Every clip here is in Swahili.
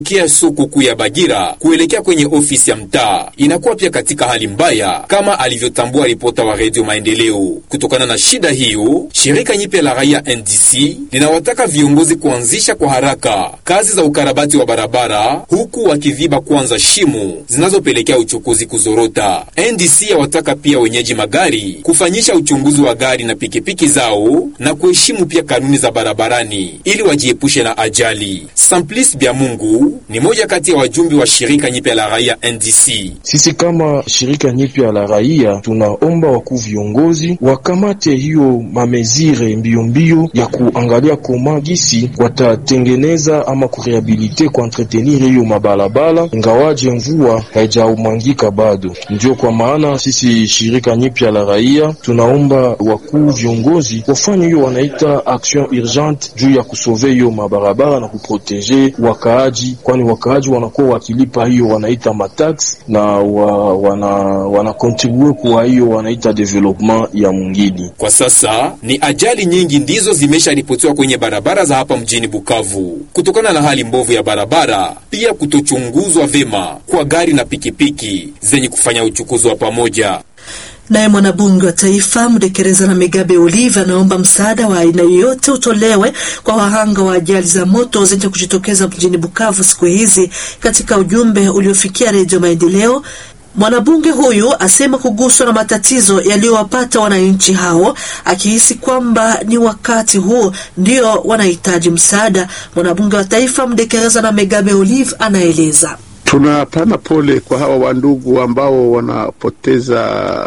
kia soko kuu ya Bagira kuelekea kwenye ofisi ya mtaa inakuwa pia katika hali mbaya, kama alivyotambua ripota wa Redio Maendeleo. Kutokana na shida hiyo, shirika nyipya la raia NDC linawataka viongozi kuanzisha kwa haraka kazi za ukarabati wa barabara, huku wakiviba kwanza shimo zinazopelekea uchukuzi kuzorota. NDC yawataka pia wenyeji magari kufanyisha uchunguzi wa gari na pikipiki zao na kuheshimu pia kanuni za barabarani ili wajiepushe na ajali. Samplis Byamungu ni moja kati ya wajumbe wa shirika nyipya la raia NDC. Sisi kama shirika nyipya la raia tunaomba wakuu viongozi wakamate hiyo mamezire mbio mbio ya kuangalia koma gisi watatengeneza ama kurehabilite kuentretenir hiyo mabalabala, ingawaje mvua haijaumangika bado. Ndio kwa maana sisi shirika nyipya la raia tunaomba wakuu viongozi wafanye hiyo wanaita action urgente juu ya kusove hiyo mabarabara na kuproteje wakaaji kwani wakaaji wanakuwa wakilipa hiyo wanaita matax na wa, wana, wana kontribue kwa hiyo wanaita development ya mwingine. Kwa sasa ni ajali nyingi ndizo zimesharipotiwa kwenye barabara za hapa mjini Bukavu kutokana na hali mbovu ya barabara, pia kutochunguzwa vema kwa gari na pikipiki zenye kufanya uchukuzi wa pamoja. Naye mwanabunge wa taifa Mdekereza na Megabe Olive anaomba msaada wa aina yoyote utolewe kwa wahanga wa ajali za moto zenye kujitokeza mjini Bukavu siku hizi. Katika ujumbe uliofikia Redio Maendeleo, mwanabunge huyu asema kuguswa na matatizo yaliyowapata wananchi hao, akihisi kwamba ni wakati huo ndio wanahitaji msaada. Mwanabunge wa taifa Mdekereza na Megabe Olive anaeleza. Tunapana pole kwa hawa wandugu ambao wanapoteza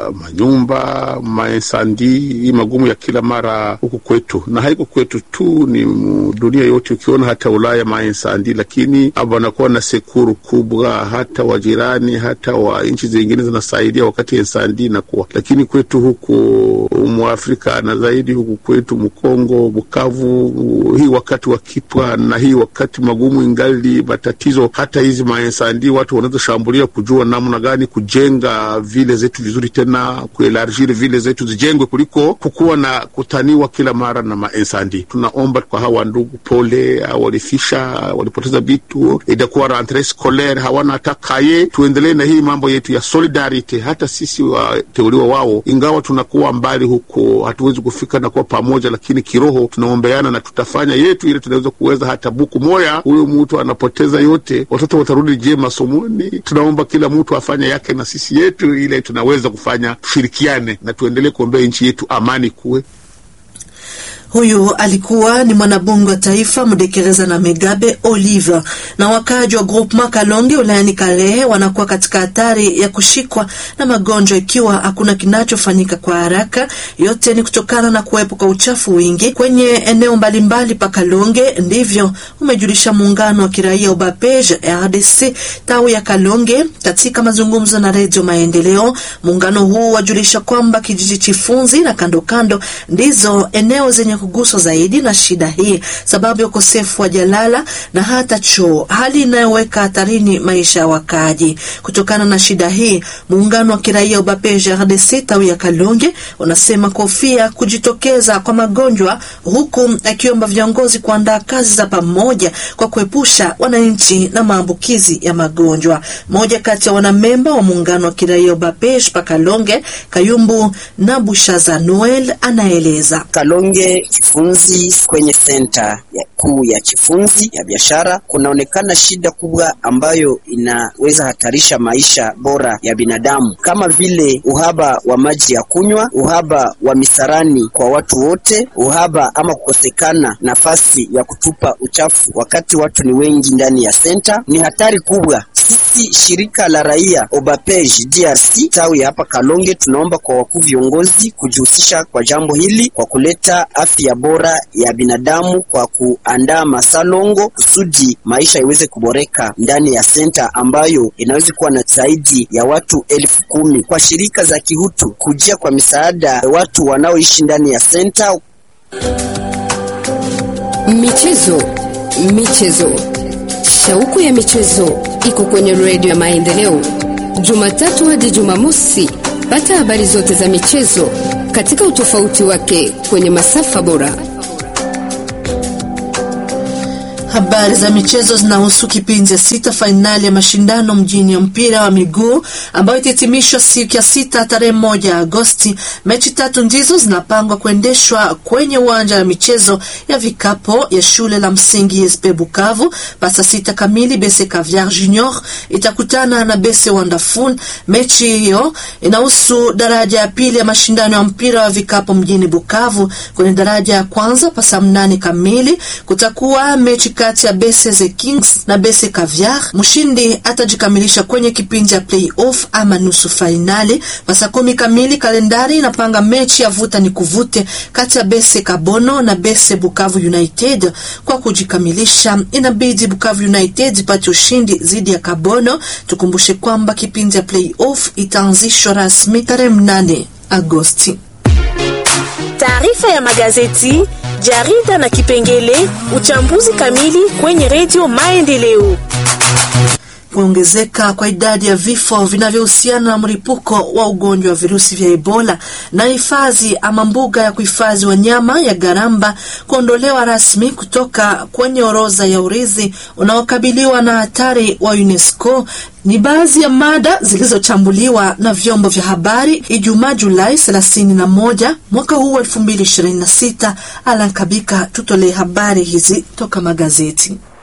manyumba, maensandi, hii magumu ya kila mara huku kwetu, na haiko kwetu tu, ni dunia yote. Ukiona hata Ulaya maensandi, lakini wanakuwa na sekuru kubwa, hata wajirani, hata wa nchi zingine zinasaidia wakati ensandi inakuwa, lakini kwetu huku Mwafrika na zaidi huku kwetu Mkongo, Bukavu, hii wakati wa kipwa na hii wakati magumu ingali matatizo, hata hizi maensandi ndi watu wanaweza shambulia kujua namna gani kujenga vile zetu vizuri, tena kuelargir vile zetu zijengwe kuliko kukuwa na kutaniwa kila mara na maensandi. Tunaomba kwa hawa ndugu pole, walifisha walipoteza vitu, itakuwa rentre scolaire, hawana hata kaye. Tuendelee na hii mambo yetu ya solidarity, hata sisi wateuliwa wao, ingawa tunakuwa mbali huko, hatuwezi kufika na kuwa pamoja, lakini kiroho tunaombeana na tutafanya yetu ile tunaweza kuweza. Hata buku moya huyo mtu anapoteza yote, watoto watarudi je masomoni. Tunaomba kila mtu afanye yake na sisi yetu, ile tunaweza kufanya, tushirikiane na tuendelee kuombea nchi yetu, amani kuwe. Huyu alikuwa ni mwanabunge wa taifa Mdekereza na Megabe Olive. Na wakaaji wa groupement Kalonge wilayani Kalehe wanakuwa katika hatari ya kushikwa na magonjwa ikiwa hakuna kinachofanyika kwa haraka. Yote ni kutokana na kuwepo kwa uchafu wingi kwenye eneo mbalimbali pa Kalonge. Ndivyo umejulisha muungano wa kiraia Ubapej RDC tawi ya Kalonge katika mazungumzo na Redio Maendeleo. Muungano huu wajulisha kwamba kijiji Chifunzi na kando kando ndizo eneo zenye kuguswa zaidi na shida hii sababu ya ukosefu wa jalala na hata choo, hali inayoweka hatarini maisha ya wakaaji. Kutokana na shida hii, muungano wa kiraia Ubapeje RDC tawi ya Kalonge unasema kofia kujitokeza kwa magonjwa, huku akiomba viongozi kuandaa kazi za pamoja kwa kuepusha wananchi na maambukizi ya magonjwa. Moja kati ya wanamemba wa muungano wa kiraia Ubapeje pa Kalonge, Kayumbu na Bushaza Noel anaeleza Kalonge Chifunzi kwenye senta ya kuu ya Chifunzi ya biashara kunaonekana shida kubwa ambayo inaweza hatarisha maisha bora ya binadamu, kama vile uhaba wa maji ya kunywa, uhaba wa misarani kwa watu wote, uhaba ama kukosekana nafasi ya kutupa uchafu wakati watu ni wengi ndani ya senta. Ni hatari kubwa. Sisi shirika la raia Obapej DRC tawi hapa Kalonge tunaomba kwa wakuu viongozi kujihusisha kwa jambo hili kwa kuleta afya bora ya binadamu kwa kuandaa masalongo kusudi maisha iweze kuboreka ndani ya senta ambayo inaweza kuwa na zaidi ya watu elfu kumi. Kwa shirika za kihutu kujia kwa misaada watu wanaoishi ndani ya senta. Michezo, michezo, shauku ya michezo iko kwenye redio ya Maendeleo, Jumatatu hadi Jumamosi. Pata habari zote za michezo katika utofauti wake kwenye masafa bora. Habari za michezo zinahusu kipindi ya sita fainali ya mashindano mjini ya mpira wa miguu ambayo itahitimishwa siku ya sita tarehe moja Agosti. Mechi tatu ndizo zinapangwa kuendeshwa kwenye uwanja wa michezo ya vikapo ya shule la msingi SP Bukavu. Pasa sita kamili Bese Caviar Junior itakutana na Bese Wonderful. Mechi hiyo inahusu daraja ya pili ya mashindano ya mpira wa vikapo mjini Bukavu. Kwenye daraja ya kwanza pasa mnane kamili kutakuwa mechi kati ya Bese the Kings na Bese Caviar. Mshindi atajikamilisha kwenye kipindi cha playoff ama nusu fainali. Pasa kumi kamili kalendari inapanga mechi ya vuta ni kuvute kati ya Bese Kabono na Bese Bukavu United. Kwa kujikamilisha, inabidi Bukavu United ipate ushindi dhidi ya Kabono. Tukumbushe kwamba kipindi cha playoff itaanzishwa rasmi tarehe mnane Agosti. Taarifa ya magazeti, jarida na kipengele uchambuzi kamili kwenye redio Maendeleo. Kuongezeka kwa idadi ya vifo vinavyohusiana na mlipuko wa ugonjwa wa virusi vya Ebola na hifadhi ama mbuga ya kuhifadhi wanyama ya Garamba kuondolewa rasmi kutoka kwenye orodha ya urithi unaokabiliwa na hatari wa UNESCO ni baadhi ya mada zilizochambuliwa na vyombo vya habari Ijumaa Julai 31 mwaka huu 2026. Alan Kabika tutolee habari hizi toka magazeti.